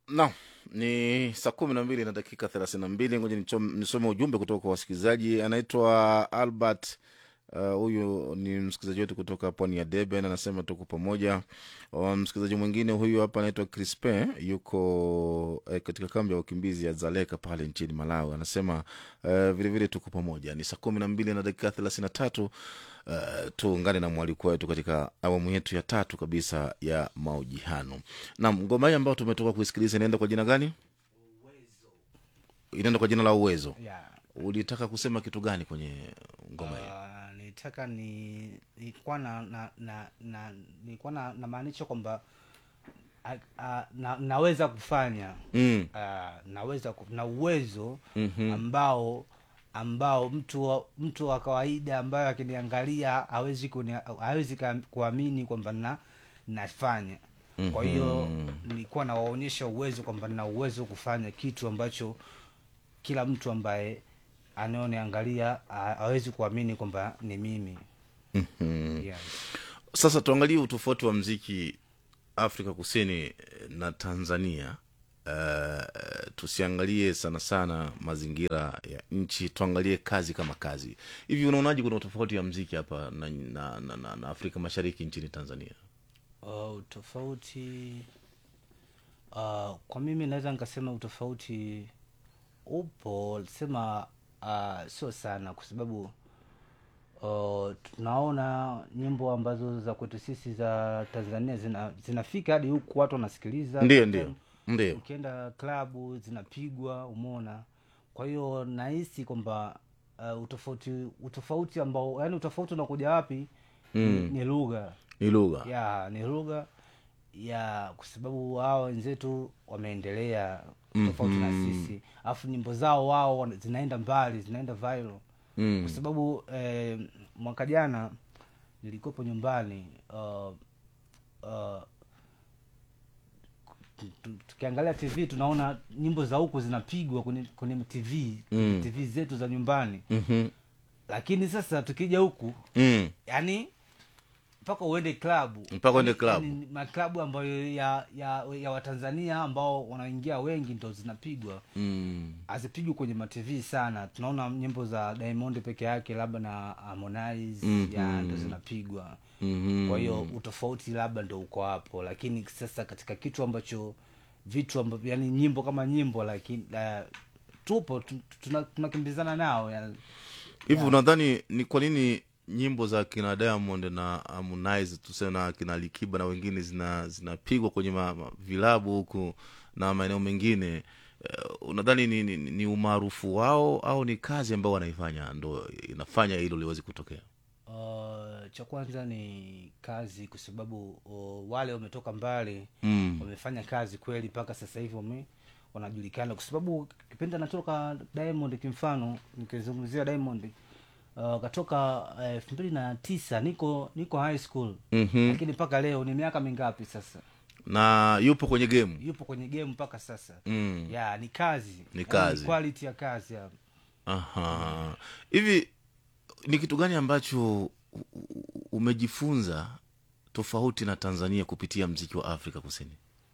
Naam, ni saa kumi na mbili na dakika thelathini na mbili. Ngoja nichom- nisome ujumbe kutoka kwa wasikilizaji. Anaitwa Albert uh, huyu ni msikilizaji wetu kutoka pwani ya Deben, anasema tuko pamoja. Uh, msikilizaji mwingine huyu hapa anaitwa Crispin, yuko eh, katika kambi ya wakimbizi ya Zaleka pale nchini Malawi, anasema uh, vilevile tuko pamoja. Ni saa kumi na mbili na dakika thelathini na tatu. Uh, tuungane na mwaliko wetu katika awamu yetu ya tatu kabisa ya mahojiano. Naam, ngoma hii ambayo tumetoka kuisikiliza inaenda kwa jina gani? Inaenda kwa jina la Uwezo. yeah. Ulitaka kusema kitu gani kwenye ngoma hii? Uh, nitaka ni nilikuwa na, na, na, na nilikuwa na namaanisha kwamba a- a- na, naweza kufanya Mm. uh, naweza ku- na uwezo Mhm. ambao ambao mtu wa, mtu wa kawaida ambayo akiniangalia hawezi kuni- hawezi ka- kuamini kwamba na nafanya kwa hiyo nilikuwa nawaonyesha uwezo kwamba nina uwezo kufanya kitu ambacho kila mtu ambaye anaoniangalia ha- hawezi kuamini kwamba ni mimi Mhm. yes. Sasa tuangalie utofauti wa mziki Afrika Kusini eh, na Tanzania. Uh, tusiangalie sana sana mazingira ya nchi, tuangalie kazi kama kazi. Hivi unaonaje, kuna utofauti wa mziki hapa na, na, na, na, na Afrika Mashariki nchini Tanzania? Uh, utofauti uh, kwa mimi naweza nikasema utofauti upo sema uh, sio sana kwa sababu uh, tunaona nyimbo ambazo za kwetu sisi za tanzania zina, zinafika hadi huku watu wanasikiliza Ndio, ndio, ndio. ukienda klabu zinapigwa umeona kwa hiyo nahisi kwamba uh, utofauti utofauti ambao yani utofauti unakuja wapi mm. ni lugha Ni lugha ya ni lugha ya kwa sababu wao wenzetu wameendelea tofauti na sisi alafu nyimbo zao wao wana- zinaenda mbali zinaenda viral Mm. kwa sababu eh, mwaka jana nilikuwepo nyumbani uh, uh, tu- tukiangalia tv tunaona nyimbo za huku zinapigwa kwenye kwenye tv Mm. tv zetu za nyumbani Mhm. lakini sasa tukija huku Mm. yani mpaka uende klabu Mpaka uende Yaani- klabu. yaani maklabu ambayo ya ya, ya watanzania ambao wanaingia wengi ndo zinapigwa Mm. hazipigwi kwenye matv sana tunaona nyimbo za diamond peke yake labda na harmonize Mhm. ya ndo zinapigwa Mhm. kwa hiyo utofauti labda ndo uko hapo lakini sasa katika kitu ambacho vitu ambavyo yani nyimbo kama nyimbo lakini uh, tupo tu- tuna- tunakimbizana nao yani. hivi unadhani ni kwa nini nyimbo za kina diamond na harmonize tuseme na kina likiba na wengine zina zinapigwa kwenye ma, ma, vilabu huku na maeneo mengine uh, unadhani ni, ni, ni umaarufu wao au ni kazi ambayo wanaifanya ndo inafanya hilo liwezi kutokea Uh, cha kwanza ni kazi kwa sababu uh, wale wametoka mbali mm. wamefanya kazi kweli mpaka sasa hivi wame wanajulikana kwa sababu kipindi anatoka diamond kimfano nikizungumzia diamond uh, katoka elfu mbili na tisa niko niko high school mm-hmm. lakini mpaka leo ni miaka mingapi sasa na yupo kwenye game yupo kwenye game mpaka sasa mm. ya ni kazi Ni Yaani kazi. quality ya kazi ya. Aha. hivi ni kitu gani ambacho u- u- umejifunza tofauti na tanzania kupitia mziki wa afrika kusini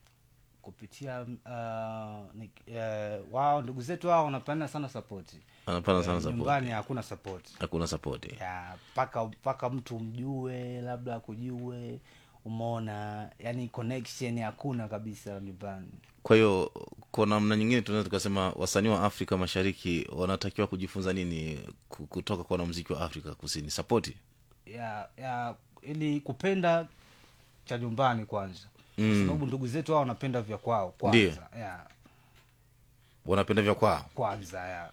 kupitia uh, ni, uh, wao ndugu zetu wao wanapana sana sapoti anapana sana Eh, support. nyumbani hakuna sapoti hakuna sapoti ya mpaka mpaka mtu mjue labda kujue umeona yani connection hakuna kabisa nyumbani kwa hiyo kwa namna nyingine tunaweza tukasema wasanii wa afrika mashariki wanatakiwa kujifunza nini ku- kutoka kwa wanamziki wa afrika kusini sapoti ya ya ili kupenda cha nyumbani kwanza Mm. kwa sababu ndugu zetu hao wanapenda vya kwao kwanza ya wanapenda vya kwao kwanza ya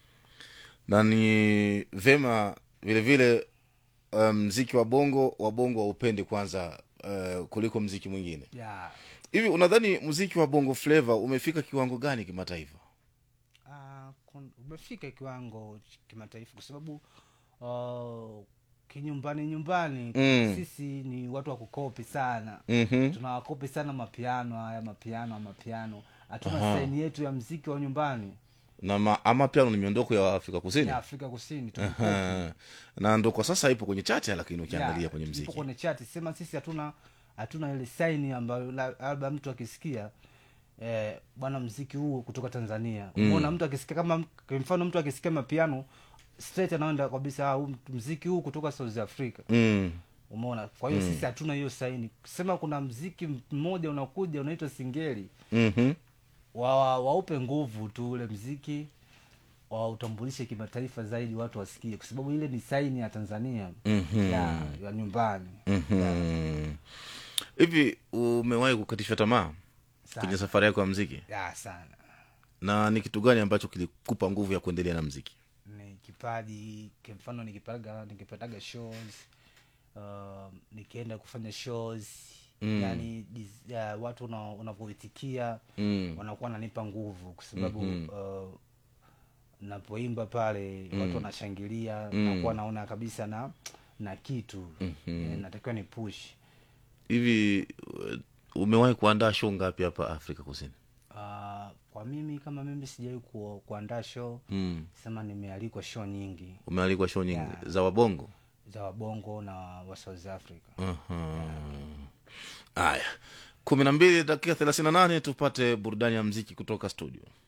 na ni vema vilevile uh, mziki wa bongo wa bongo waupendi kwanza uh, kuliko mziki mwingine ya hivi unadhani mziki wa bongo flava umefika kiwango gani kimataifa Ah, kun- umefika kiwango ch- kimataifa kwa sababu uh, kinyumbani nyumbani Mm. sisi ni watu wa kukopi sana mm-hmm. tunawakopi sana mapiano haya mapiano mapiano hatuna Aha. saini yetu ya mziki wa nyumbani na ma, ama piano ni miondoko ya afrika kusini ya afrika kusini tunakopi. Aha. na ndo kwa sasa ipo kwenye chati lakini ukiangalia Ya, kwenye ipo mziki kwenye chati sema sisi hatuna hatuna ile saini ambayo la- labda mtu akisikia eh, bwana mziki huu kutoka tanzania umeona mtu akisikia kama kwa mfano mtu akisikia mapiano straight anaenda kabisa "Ah, huu mziki huu kutoka south africa mm. umeona kwa hiyo sisi hatuna hiyo saini kusema kuna mziki mmoja unakuja unaitwa singeli mm-hmm. wa, wa, waupe nguvu tu ule mziki wautambulishe kimataifa zaidi watu wasikie kwa sababu ile ni saini ya tanzania Mhm. ya, ya nyumbani Mhm. hivi umewahi kukatishwa tamaa Sana. kwenye safari yako ya mziki ya sana na ni kitu gani ambacho kilikupa nguvu ya kuendelea na mziki ni kipaji kwa mfano nikipataga nikipataga shows uh, nikienda kufanya shows mm. yani dis- uh, watu una- unavyoitikia Mm. wanakuwa wananipa nguvu kwa sababu mm-hmm. uh, napoimba pale mm. watu wanashangilia mm. nakuwa naona kabisa na na kitu mm-hmm. natakiwa ni push hivi uh, umewahi kuandaa show ngapi hapa afrika kusini uh, kwa mimi kama mimi sijawai ku, kuandaa show mm. sema nimealikwa show nyingi umealikwa show nyingi Yeah. za wabongo za wabongo na wa south africa Aha. haya kumi na mbili dakika thelathini na nane tupate burudani ya mziki kutoka studio